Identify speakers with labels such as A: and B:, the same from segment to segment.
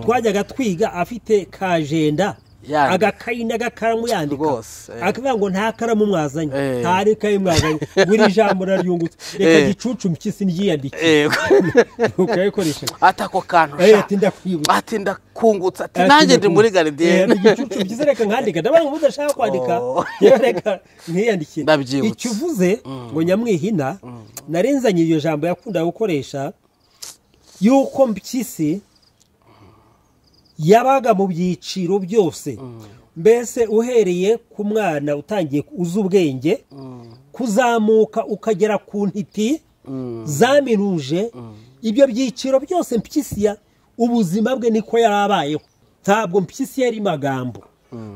A: twajyaga twiga afite kajenda
B: Yandi.
A: agakayi n'agakaramu yandika
B: Rwose, eh.
A: akavuga ngo nta karamu mwazanye
B: Eh.
A: nta rikayi mwazanye buri jambo raryungutse reka
B: Eh.
A: gicucu mpyisi nryiyandike
B: yego
A: ukayikoresha
B: ati ako kantu
A: Eh,
B: sha.
A: ati ndakwibutsa.
B: ati ndakungutse ati
A: Ati
B: nanjye ndi
A: ndakwibutsa.
B: muri
A: Eh, ati
B: garidiyene
A: igicucu byiza reka nkandika ndabona ngo udashaka kwandika
B: Oh.
A: rero reka ntiyandikire
B: Ndabyibutse.
A: icyo uvuze ngo nyamwihina narenzanye iryo jambo yakundaga gukoresha yuko mpyisi yabaga mu byiciro byose mbese uhereye ku mwana utangiye uzi ubwenge kuzamuka ukagera ku ntiti zamiruje ibyo byiciro byose mpyisi ya ubuzima bwe niko yari abayeho ntabwo mpyisi yari magambo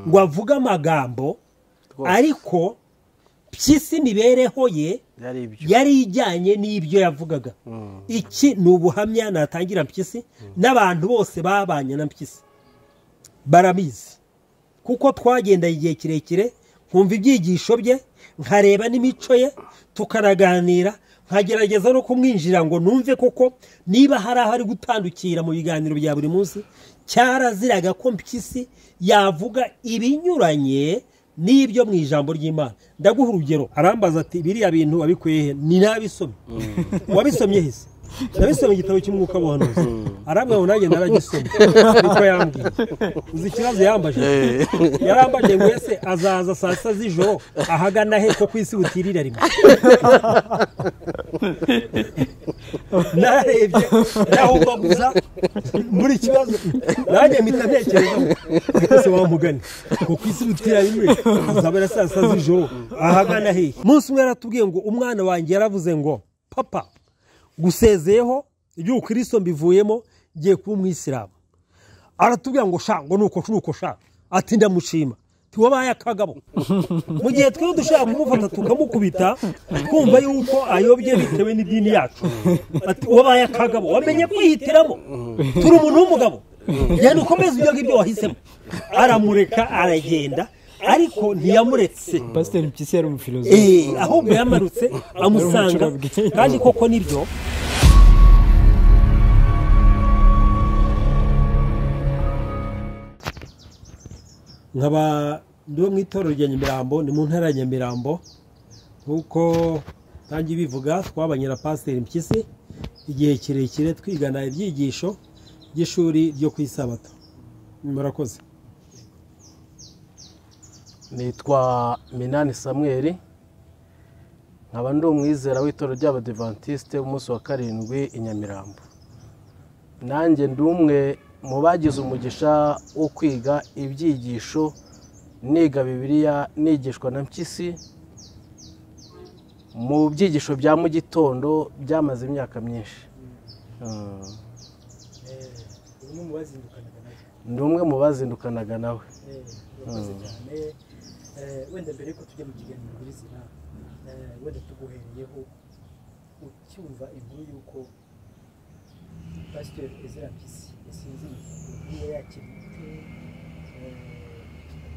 A: ngo avuge amagambo ariko mpyisi imibereho ye
B: yari ibyo
A: yari ijyanye n'ibyo yavugaga iki ni ubuhamya natangira mpyisi n'abantu bose babanye na mpyisi barabizi kuko twagendanye igihe kirekire nkumva ibyigisho bye nkareba n'imico ye tukanaganira nkagerageza no kumwinjira ngo numve koko niba hari aho ari gutandukira mu biganiro bya buri munsi cyaraziraga ko mpyisi yavuga ibinyuranye n'ibyo mu ijambo ry'imana ndaguha urugero arambaza ati biriya bintu wabikuye he ni nabisomye wabisomye he se nabisomye igitabo cy'umwuka w'ubuhanuzi arambwira ngo nanjye naragisomye niko yambwiye uzi ikibazo yambaje yarambaje ngo ese azaza saa sita z'ijoro ahagana he ko ku isi butirira rimwe narebye naho guza muri kibazo nanjye mpita ntekereza ese wamugane ngo ku isi butira rimwe azabera saa sita z'ijoro ahagana hehe umunsi umwe yaratubwiye ngo umwana wanjye yaravuze ngo papa gusezeyeho igihugu kirisito mbivuyemo ngiye kuba umwisilamu aratubwira ngo sha ngo nuko nuko sha ati ndamushima wabaye akagabo mu gihe twe dushaka kumufata tukamukubita twumva yuko ayobye bitewe n'idini yacu ati wabaye akagabo wamenye kwihitiramo turi umuntu w'umugabo genda ukomeze ibyo ngibyo wahisemo aramureka aragenda ariko ntiyamuretse
C: pasiteri mpyisi yari umufilozofi
A: Eh, ahubwo yamarutse amusanga
C: umucurabwenge.
A: kandi koko nibyo nkaba ndi wo mu itorero rya nyamirambo ni mu ntara ya nyamirambo nk'uko ntangiye bivuga twabanye na pasiteri mpyisi igihe kirekire twigana ibyigisho by'ishuri ryo ku isabato murakoze
B: nitwa minani samweri nkaba ndi umwizera w'itorero ry'abadivantisite umunsi wa karindwi i nyamirambo nanjye ndi umwe mu bagize umugisha wo kwiga ibyigisho niga bibiliya nigishwa na mpyisi mu byigisho bya mu gitondo byamaze imyaka myinshi Mm. ndi umwe mu bazindukanaga nawe
D: murakoze cyane Eh, wenda mbere yuko tujya mu kiganiro nyirizina eh, wenda tuguhereyeho ucyumva inkuru y'uko pasiteri ezira mpyisi yasinziriye niba yakibitse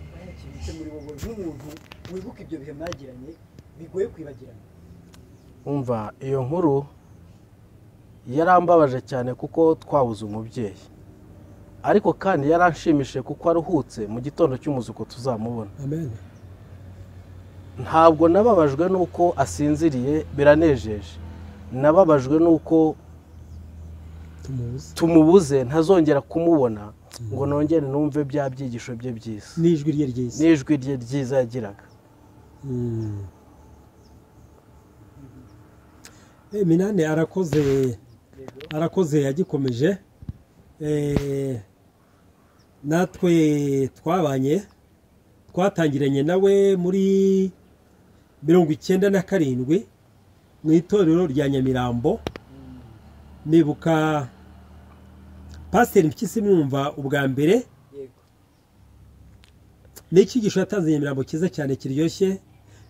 D: niba yakibitse muri wowe nk'umuntu wibuka ibyo bihe mwagiranye bigoye kwibagirana
B: umva iyo nkuru yarambabaje cyane kuko twabuze umubyeyi ariko kandi yaranshimishije kuko aruhutse mu gitondo cy'umuzuko tuzamubona
A: amen
B: ntabwo nababajwe n'uko asinziriye biranejeje nababajwe n'uko
A: tumubuze
B: tumubuze ntazongera kumubona ngo nongere numve bya byigisho bye byiza
A: n'ijwi rye ryiza
B: n'ijwi rye ryiza yagiraga
A: Mm. Eh, minani arakoze arakoze yagikomeje Eh, natwe twabanye twatangiranye nawe muri mirongo icyenda na karindwi mu itorero rya nyamirambo nibuka pasiteri mpyisi mwumva ubwa mbere
D: yego
A: ni icyigisho yatanze nyamirambo cyiza cyane kiryoshye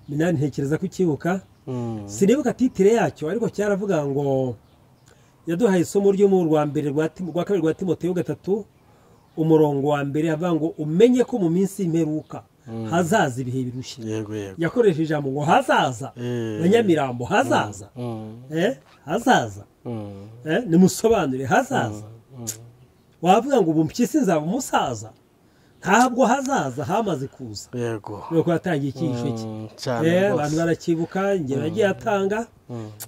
A: minani ntekereza ko ukibuka
B: Mm.
A: sinibuka titire yacyo ariko cyaravuga ngo yaduhaye isomo ryo mu rwa mbere rwa Tim- rwa kabiri rwa timoteyo gatatu umurongo wa mbere avuga ngo umenye ko mu minsi y'imperuka hazaza ibihe birushye
B: yego yego
A: yakoresheje ijambo ngo hazaza
B: Eh.
A: na nyamirambo hazaza
B: Mm.
A: Eh, hazaza
B: Mm.
A: Eh, nimusobanure hazaza wavuga ngo ubu mpyisi nzaba umusaza ntabwo hazaza hamaze kuza
B: yego
A: nuko yatangiye icyihisho cye
B: Mm, cyane
A: Eh,
B: rwose.
A: abantu baracyibuka ingero yagiye atanga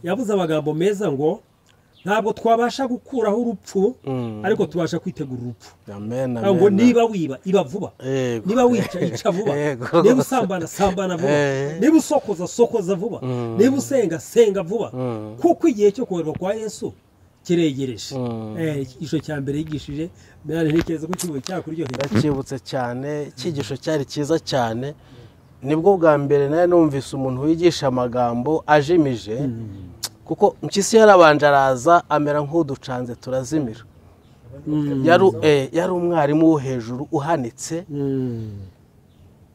A: yavuze amagambo meza ngo ntabwo twabasha gukuraho urupfu
B: Mm.
A: ariko tubasha kwitegura urupfu
B: amen
A: Avuga ngo
B: amen.
A: niba wiba iba vuba
B: Yego.
A: niba wica ica vuba
B: Yego.
A: niba usambana sambana vuba
B: Eh.
A: niba usokoza sokoza vuba niba usenga senga vuba
B: Mm.
A: kuko igihe cyo koherwa kwa yesu kiregereje
B: Mm.
A: Eh, icyigisho cya mbere yigishije mwana ntekereza ko ikigo cyakuryohera
B: ndacyibutse cyane icyigisho cyari cyiza cyane nibwo bwa mbere nawe numvise umuntu wigisha amagambo ajimije kuko mpyisi yarabanje araza amera nk'uducanze turazimira yari eh, yari umwarimu wo hejuru uhanitse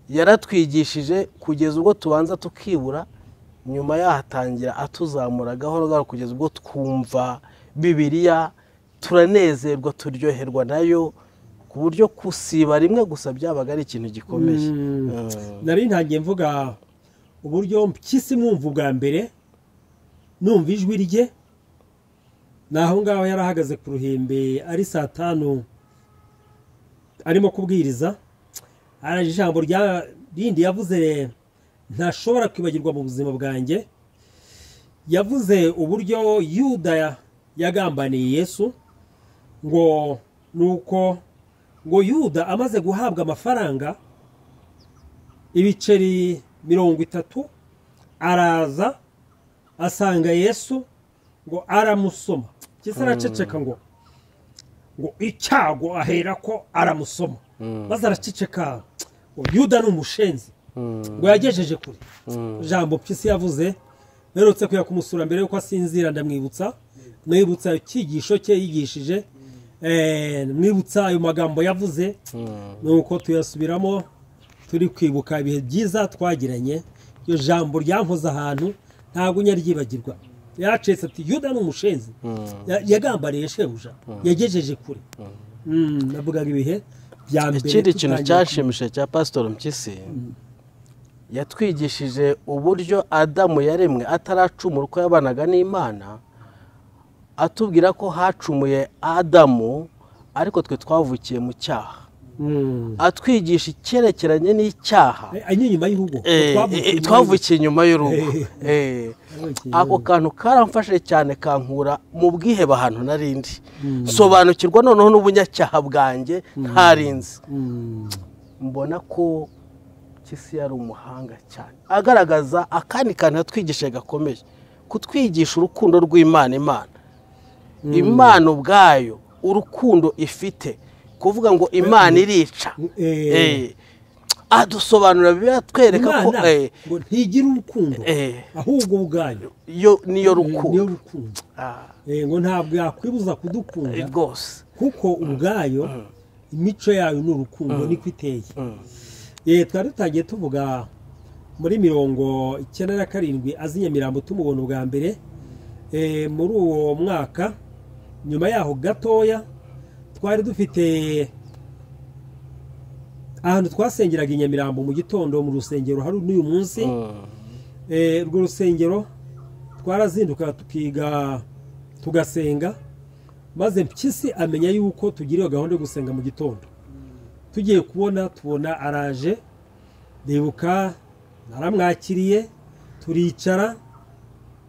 B: yaratwigishije kugeza ubwo tubanza tukibura nyuma yahatangira atuzamura gahoro gahoro kugeza ubwo twumva bibiriya turanezerwa turyoherwa nayo ku buryo kusiba rimwe gusa byabaga ari ikintu gikomeye Mm.
A: nari ntangiye mvuga uburyo mpyisi mwumva ubwa mbere numva ijwi rye ni aho ngaho yari ahagaze ku ruhimbi ari saa tanu arimo kubwiriza hari ijambo rya rindi yavuze ntashobora kwibagirwa mu buzima bwanjye yavuze uburyo yuda ya- yagambaniye yesu ngo ni uko ngo yuda amaze guhabwa amafaranga ibiceri mirongo itatu araza asanga yesu ngo aramusoma cyese araceceka ngo ngo icyago ahera ko aramusoma maze araceceka ngo yuda ni umushenzi ngo yagejeje kure jambo mpyisi yavuze mperutse kujya kumusura mbere y'uko asinzira ndamwibutsa mwibutsa icyigisho cye yigishije eh, mwibutsa ayo magambo yavuze nuko tuyasubiramo turi kwibuka ibihe byiza twagiranye iryo jambo ryampoze ahantu ntabwo nyaryibagirwa yaracetse ati yuda ni umushenzi Ya- yagambaniye shebuja yagejeje kure Mm, navugaga ibihe bya mbere
B: ikindi kintu
A: tutangiye
B: cyashimishije cya pasitori mpyisi yatwigishije uburyo adamu yaremwe ataracumura uko yabanaga n'imana atubwira ko hacumuye adamu ariko twe twavukiye mu cyaha
A: Mm.
B: atwigisha icyerekeranye n'icyaha
A: Eh, anywa inyuma y'ihugu
B: Eh, eh, twavukiye inyuma y'urugo Eh, ako kantu karamfashije cyane kankura mu bwihebe ahantu narindi nsobanukirwa noneho n'ubunyacyaha bwanjye ntarinzi mbona ko Mpyisi yari umuhanga cyane agaragaza akandi kantu yatwigishije gakomeye kutwigisha urukundo rw'imana imana imana ubwayo urukundo ifite kuvuga ngo imana irica
A: Eh.
B: Eh, adusobanurira biratwereka ko
A: imana
B: eh,
A: ngo ntigira urukundo
B: eh,
A: ahubwo ubwayo
B: yo niyo
A: Eh, niyo
B: rukundo
A: rukundo
B: Ah,
A: Eh, ngo ntabwo yakwibuza kudukunda
B: rwose
A: kuko ubwayo imico yayo ni urukundo niko iteye Eh, twari dutangiye tuvuga muri mirongo icyenda na karindwi azi nyamirambo tumubona ubwa mbere Eh, muri uwo mwaka nyuma yaho gatoya twari dufite ahantu twasengeraga i nyamirambo mu gitondo mu rusengero hari n'uyu munsi Eh, urwo rusengero twarazinduka tukiga tugasenga maze mpyisi amenya yuko tugira iyo gahunda yo gusenga mu gitondo tugiye kubona tubona araje ndibuka naramwakiriye turicara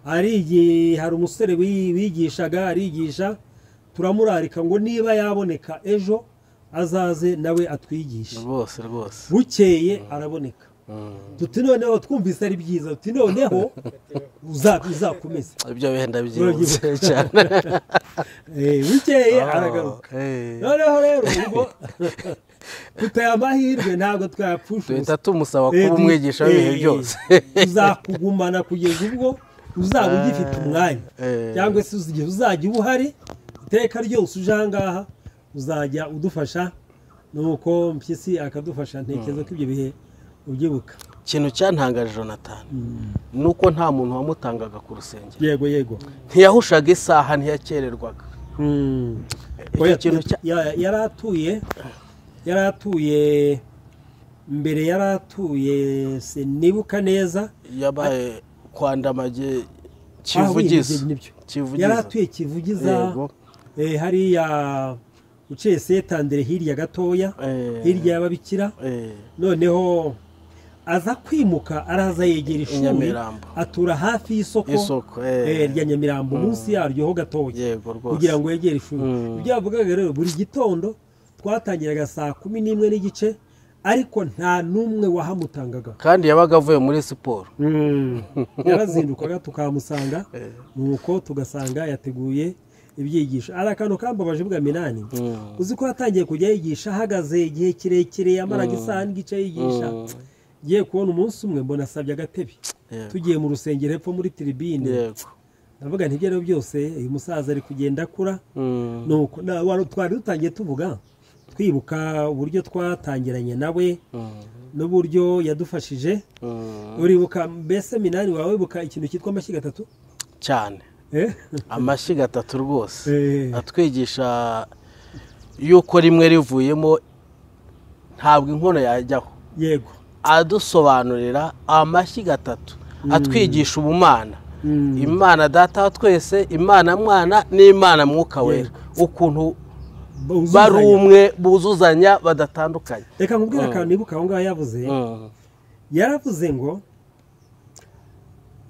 A: arigi hari umusore wi- wigishaga arigisha turamurarika ngo niba yaboneka ejo azaze nawe atwigishe
B: rwose rwose
A: bukeye araboneka tuti noneho twumvise ari byiza tuti noneho uza- uzakomeze
B: ibyo wenda byihuse cyane
A: Eh, bukeye aragaruka
B: Eh,
A: noneho rero ubwo tuteye amahirwe ntabwo twayapfusha
B: duhita
A: ubusa
B: tumusaba kuba umwigisha w'ibihe byose
A: uzakugumana kugeza ubwo uzaba ugifite umwanya
B: Eh.
A: cyangwa se igihe uzajya uba uhari iteka ryose uje aha ngaha uzajya udufasha nuko mpyisi akadufasha ntekereza ko ibyo bihe ubyibuka
B: ikintu cyantangaje jonathan ni uko nta muntu wamutangaga ku rusengero
A: yego yego
B: ntiyahushaga isaha ntiyakererwaga
A: Oya,
B: icyo kintu cya
A: ya- yari atuye yari atuye mbere yari atuye sinibuka neza
B: yabaye kwandamage
A: Ah, oui,
B: kivugiza
A: nibyo, nibyo.
B: kivugiza
A: yari atuye kivugiza
B: Yego.
A: eh, hariya uciye setandere hirya gatoya
B: Eh.
A: hirya y'ababikira
B: eh,
A: noneho aza kwimuka araza yegera ishuri
B: Nyamirambo.
A: atura hafi y'isoko
B: Y'isoko, eh.
A: eh, rya nyamirambo munsi yaryo ho gatoya
B: yego rwose
A: kugira ngo yegere ishuri
B: Mm.
A: ibyo yavugaga rero buri gitondo twatangiraga saa kumi n'imwe n'igice ariko nta n'umwe wahamutangaga
B: kandi yabaga avuye muri siporo
A: yarazindukaga tukamusanga nuko tugasanga yateguye ibyigisho ari akantu kambabaje bwa minani
B: Mm.
A: uzi ko yatangiye kujya yigisha ahagaze igihe kirekire yamaraga isaha n'igice yigisha ngiye kubona umunsi umwe mbona asabye agatebe
B: Yego.
A: tugiye mu rusengero hepfo muri tiribine
B: yego
A: ndavuga nti ibyo ari byo byose uyu musaza ari kugenda akura
B: Mm.
A: nuko na- wa- twari dutangiye tuvuga twibuka uburyo twatangiranye nawe
B: Mm.
A: n'uburyo yadufashije
B: Mm.
A: uribuka mbese minani wawe wibuka ikintu cyitwa amashyiga atatu
B: cyane
A: Eh?
B: amashyiga atatu rwose
A: Eh.
B: atwigisha yuko rimwe rivuyemo ntabwo inkono yajyaho
A: yego
B: adusobanurira amashyiga atatu atwigisha ubumana imana data wa twese imana mwana n'imana mwuka wera ukuntu bari
A: Uzuzanya.
B: umwe buzuzanya badatandukanye
A: reka nkubwire akantu nibuka aho ngaho yavuze
B: Mm.
A: yaravuze ngo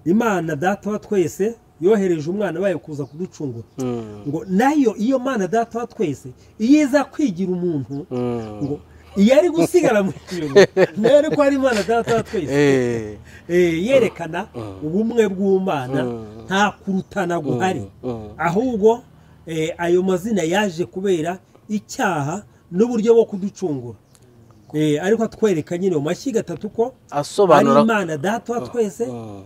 A: imana data wa twese yohereje umwana wayo kuza kuducungura
B: Mm.
A: ngo nayo iyo mana data wa twese iyo iza kwigira umuntu
B: Mm.
A: ngo iyo ari gusigara mu ijuru nayo ariko ari imana data wa twese
B: Eh.
A: Eh, yerekana ubumwe bw'umwana
B: Mm.
A: nta kurutana guhari
B: Mm.
A: ahubwo eh, ayo mazina yaje kubera icyaha n'uburyo bwo kuducungura Eh, ariko atwereka nyine mu mashyi gatatu ko ari
B: asobanura
A: imana data wa twese
B: Mm.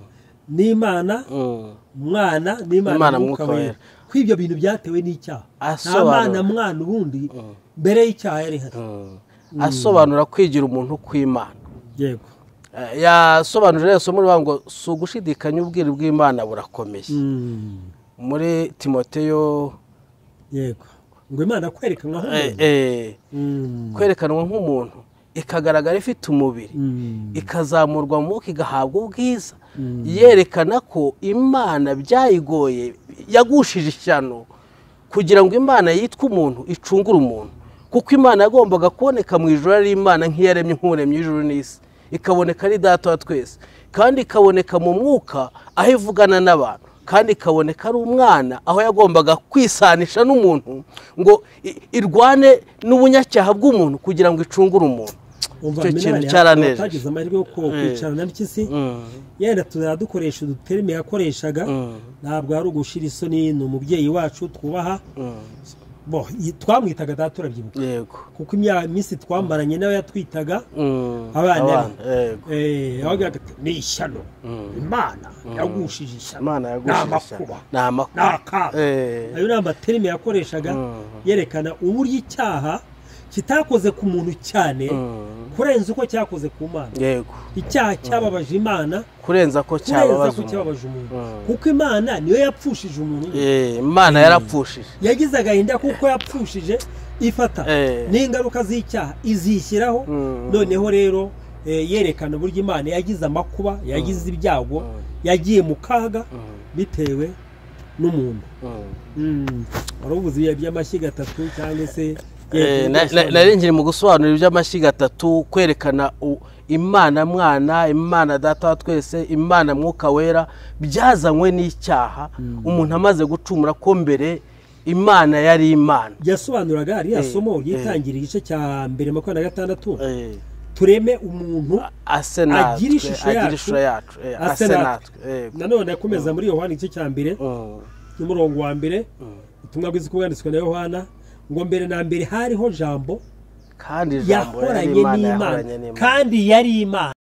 A: n'imana
B: Mm.
A: mwana n'imana
B: Imana
A: mwuka
B: Mwuka
A: wera
B: Wera.
A: ko ibyo bintu byatewe n'icyaha nta
B: Asobanura.
A: mana mwana ubundi mbere y'icyaha yari hari
B: asobanura kwigira umuntu kw'imana
A: yego
B: Eh, yasobanurira rero isomo rivuga ngo si ugushidikanya ubwiru bw'imana burakomeye
A: Mm,
B: muri timoteyo
A: yego ngo imana kwerekanwa
B: eh,
A: nk'umuntu
B: eh,
A: Mm,
B: kwerekanwa nk'umuntu ikagaragara ifite umubiri
A: mm.
B: ikazamurwa mu mwuka igahabwa ubwiza yerekana ko imana byayigoye yagushije ishyano kugira ngo imana yitwe umuntu icungure umuntu kuko imana yagombaga kuboneka mu ijoro ari imana nk'iyaremye nk'uremye ijoro n'isi ikaboneka ari data wa twese kandi ikaboneka mu mwuka aho ivugana n'abantu kandi ikaboneka ari umwana aho yagombaga kwisanisha n'umuntu ngo i- irwane n'ubunyacyaha bw'umuntu kugira ngo icungure umuntu
A: umva
B: icyo kintu
A: minani
B: cyaranejeje.
A: atagize amahirwe yo ku- kwicarana na mpyisi
B: Mm.
A: yenda tuzadukoresha uduterime yakoreshaga ntabwo ari ugushira isoni ni umubyeyi wacu twubaha bo y- twamwitaga data turabyibuka
B: yego
A: kuko imya- iminsi twamaranye nawe yatwitaga
B: Mm,
A: Abana.
B: yego
A: Eh, yabaga ati, ni ishyano imana yagushije ishyano
B: imana
A: ni
B: yagushisha
A: amakuba
B: ni
A: ni
B: amakuba
A: akaga
B: Eh.
A: ayo ni amaterime yakoreshaga yerekana uburyo icyaha kitakoze ku muntu cyane
B: Mm.
A: kurenza uko cyakoze ku mana
B: yego
A: icyaha cyababaje imana
B: kurenza ko
A: kurenza
B: cyababaza
A: ko
B: umuntu.
A: cyababaje umuntu
B: Mm.
A: kuko imana niyo yapfushije umuntu
B: Eh, imana yarapfushije
A: yagize agahinda kuko yapfushije ifata
B: Eh.
A: n'ingaruka z'icyaha izishyiraho
B: Mm.
A: noneho rero eh, yerekana uburyo imana yagize amakuba yagize ibyago yagiye mu kaga bitewe n'umuntu
B: Mm.
A: warabuze ibihe by'amashyiga atatu cyangwa se
B: Eh, na- na- nari nkiri mu gusobanura iby'amashyiga atatu kwerekana u- imana mwana imana data wa twese imana mwuka wera byazanywe n'icyaha umuntu amaze gucumura ko mbere imana yari imana
A: yasobanuraga hariya
B: Eh,
A: somo
B: eh.
A: ryitangira igice cya mbere makumyabiri na gatandatu
B: Eh.
A: tureme umuntu
B: ase
A: agira
B: natwe
A: ishusho
B: agira
A: yacu,
B: ishusho yacu eh, ase natwe yego
A: nanone akomeza muri yohani igice cya mbere
B: Mm.
A: n'umurongo wa mbere ubutumwa bwiza uko bwanditswe na yohana ngo mbere na mbere hariho jambo
B: kandi ijambo yari
A: yahoranye
B: imana
A: n'imana
B: yahoranye n'imana
A: kandi yari imana